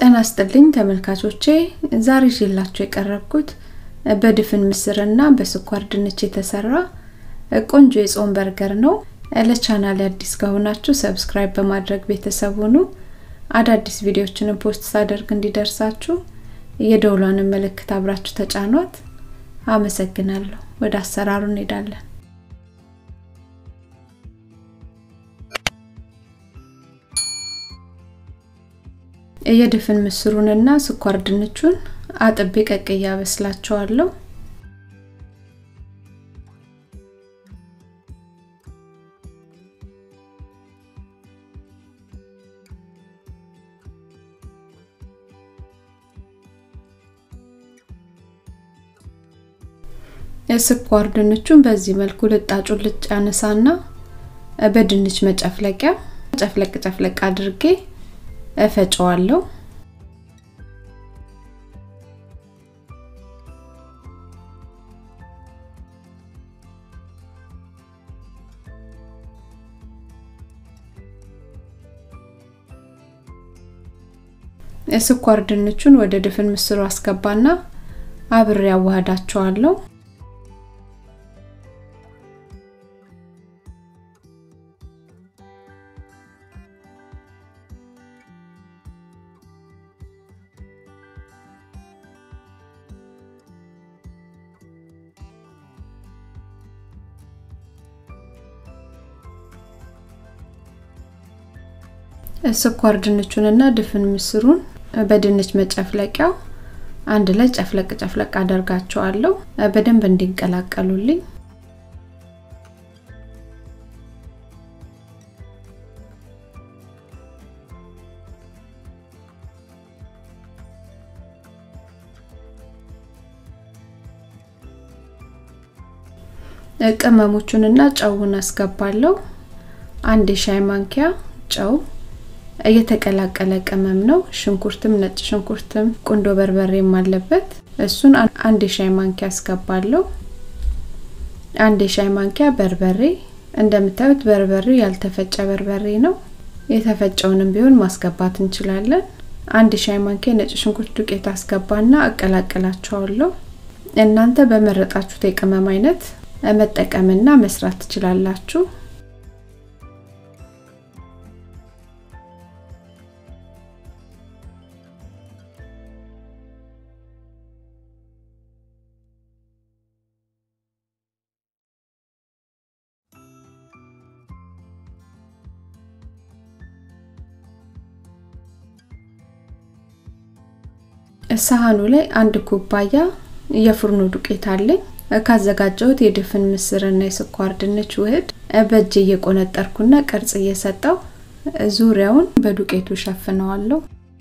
ጤና ይስጥልኝ ተመልካቾቼ፣ ዛሬ ይዤላችሁ የቀረብኩት በድፍን ምስርና በስኳር ድንች የተሰራ ቆንጆ የጾም በርገር ነው። ለቻናል አዲስ ከሆናችሁ ሰብስክራይብ በማድረግ ቤተሰብ ሁኑ። አዳዲስ ቪዲዮዎችንም ፖስት ሳደርግ እንዲደርሳችሁ የደውሏንም ምልክት አብራችሁ ተጫኗት። አመሰግናለሁ። ወደ አሰራሩ እንሄዳለን። የድፍን ምስሩንና ስኳር ድንቹን አጥቤ ቀቅዬ አበስላቸዋለሁ። የስኳር ድንቹን በዚህ መልኩ ልጣጩን ልጭ አነሳና በድንች መጨፍለቂያ ጨፍለቅ ጨፍለቅ አድርጌ እፈጨዋለሁ። የስኳር ድንቹን ወደ ድፍን ምስሩ አስገባና አብሬ አዋህዳቸዋለሁ። ስኳር ድንቹንና ድፍን ምስሩን በድንች መጨፍለቂያው አንድ ላይ ጨፍለቅ ጨፍለቅ አደርጋቸዋለሁ በደንብ እንዲቀላቀሉልኝ። ቅመሞቹንና ጨውን አስገባለሁ። አንድ የሻይ ማንኪያ ጨው እየተቀላቀለ ቅመም ነው። ሽንኩርትም ነጭ ሽንኩርትም ቁንዶ በርበሬም አለበት። እሱን አንድ የሻይ ማንኪያ አስገባለሁ። አንድ የሻይ ማንኪያ በርበሬ፣ እንደምታዩት በርበሬው ያልተፈጨ በርበሬ ነው። የተፈጨውንም ቢሆን ማስገባት እንችላለን። አንድ የሻይ ማንኪያ ነጭ ሽንኩርት ዱቄት አስገባና አቀላቅላቸዋለሁ። እናንተ በመረጣችሁት የቅመም አይነት መጠቀምና መስራት ትችላላችሁ። ሳህኑ ላይ አንድ ኩባያ የፍርኖ ዱቄት አለኝ። ካዘጋጀሁት የድፍን ምስርና የስኳር ድንች ውህድ በእጅ እየቆነጠርኩና ቅርጽ እየሰጠው ዙሪያውን በዱቄቱ ሸፍነዋለሁ።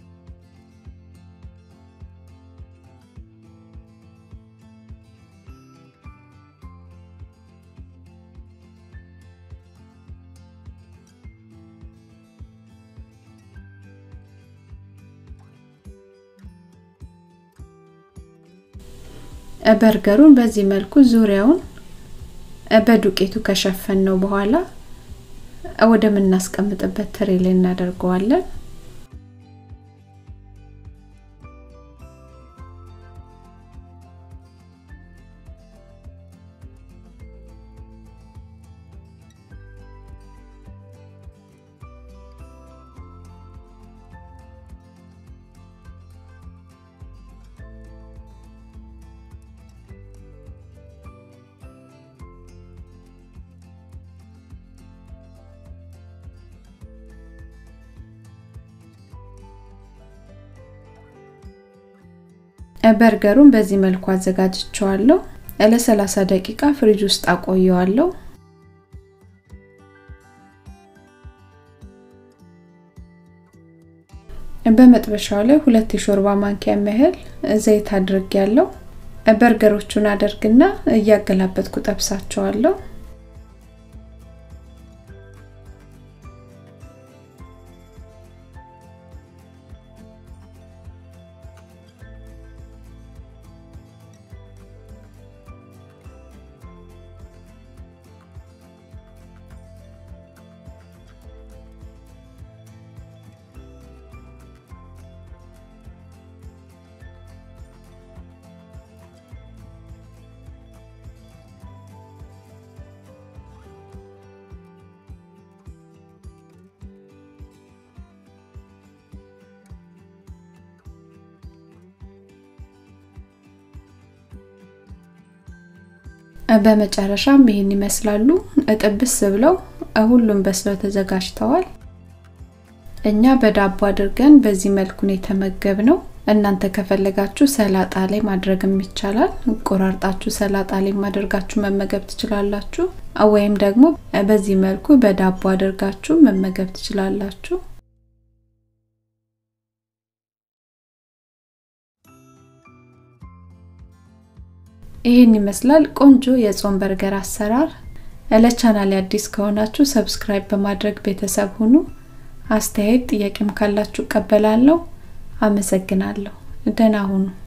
በርገሩን በዚህ መልኩ ዙሪያውን በዱቄቱ ከሸፈን ነው በኋላ ወደምናስቀምጥበት ትሬ ላይ እናደርገዋለን። በርገሩን በዚህ መልኩ አዘጋጅቸዋለሁ። ለ30 ደቂቃ ፍሪጅ ውስጥ አቆየዋለሁ። በመጥበሻው ላይ ሁለት የሾርባ ማንኪያ ያህል ዘይት አድርጌያለሁ። በርገሮቹን አደርግና እያገላበጥኩ ጠብሳቸዋለሁ። በመጨረሻም ይህን ይመስላሉ። እጥብስ ብለው ሁሉም በስለው ተዘጋጅተዋል። እኛ በዳቦ አድርገን በዚህ መልኩን የተመገብ ነው። እናንተ ከፈለጋችሁ ሰላጣ ላይ ማድረግም ይቻላል። ቆራርጣችሁ ሰላጣ ላይ ማድረጋችሁ መመገብ ትችላላችሁ። ወይም ደግሞ በዚህ መልኩ በዳቦ አድርጋችሁ መመገብ ትችላላችሁ። ይህን ይመስላል ቆንጆ የጾም በርገር አሰራር። ለቻናል አዲስ ከሆናችሁ ሰብስክራይብ በማድረግ ቤተሰብ ሁኑ። አስተያየት ጥያቄም ካላችሁ እቀበላለሁ። አመሰግናለሁ። ደህና ሁኑ።